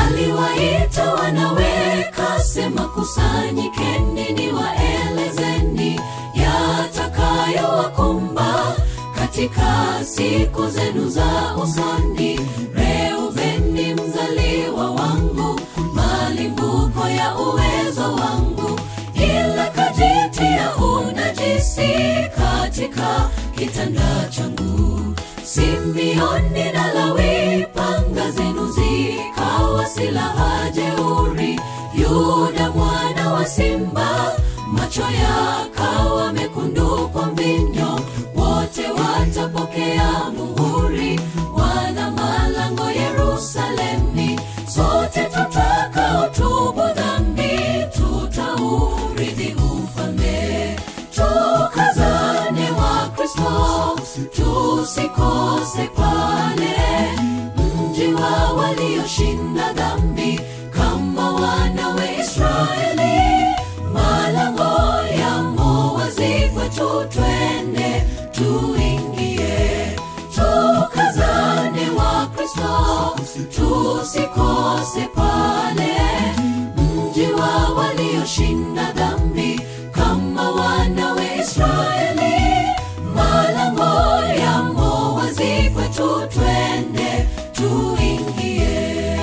aliwaita wanawe kasema kusanyikeni ni waelezeni yatakayowakumba katika siku zenu za usoni reubeni mzaliwa wangu malimbuko ya uwezo wangu ila kajitia unajisi katika kitanda changu Simeoni na Lawi, panga zenu zikawa silaha jeuri. Yuda mwana wa simba, macho yakawa mekundu kwa mvinyo. Wote watapokea muhuri, wana malango Yerusalemi. Sote tutakaotubu dhambi, tutaurithi ufalme. Tukazane wa Kristo, tusikose pale mji wa walioshinda dhambi kama wana wa Israeli. Malango yamo wazi kwetu, twende tuingie. Tukazane wa Kristo, tusikose pale mji wa walioshinda dhambi kama wana wa Israeli. Malango yamo wazi kwetu, twende tuingie.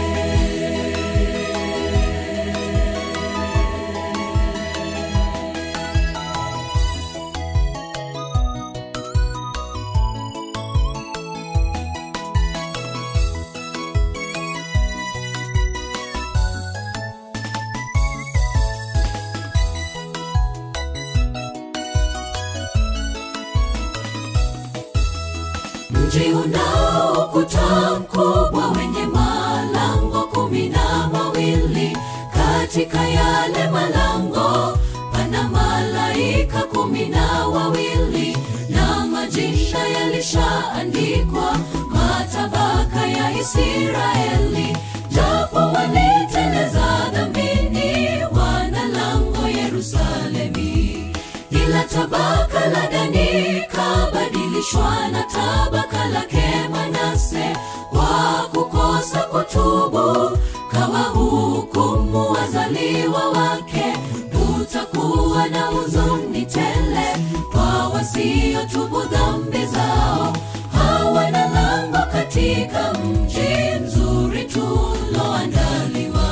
mji unao ukuta mkubwa wenye malango kumi na mawili katika yale malango pana malaika kumi na wawili na majina yalishaandikwa matabaka ya israeli japo waliteleza dhambini wana lango yerusalemi ila tabaka la dani kabadilishwa na tabaka lake manase kwa kukosa kutubu kawa hukumu wazaliwa wake utakuwa na huzuni tele kwa wasiotubu dhambi zao hawana lango katika mji mzuri tuloandaliwa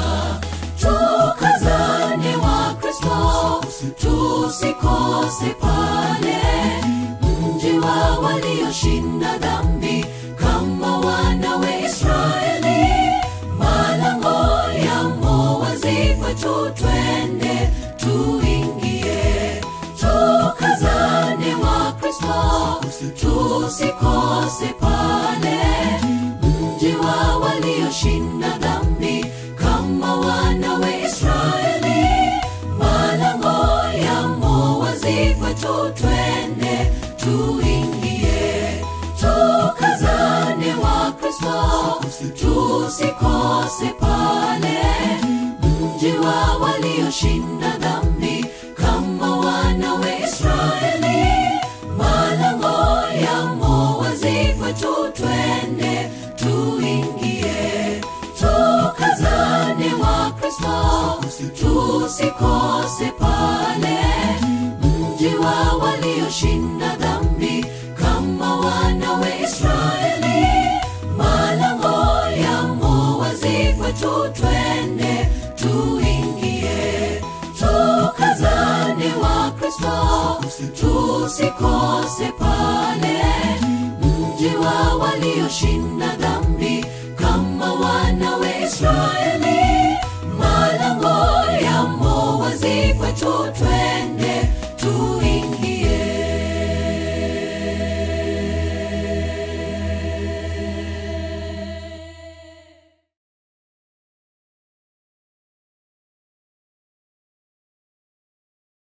tukazane wa kristo tusikose pale mji wa walioshinda dhambi kama wana wa israeli malango yamo wazi kwetu twende tuingie tukazane wa kristo tusikose pale mji wa walioshinda dhambi kama wana wa israeli malango yamo wazi kwetu twende tuingie tukazane wa kristo tusikose pale mji wa walioshinda dhambi kama wana wa israeli malango yamo wazi kwetu twende tuingie tukazane wa kristo tusikose pale mji wa walioshinda dhambi kama wana wa israeli malango yamo wazi kwetu twende tuingie tukazane wa kristo tusikose pale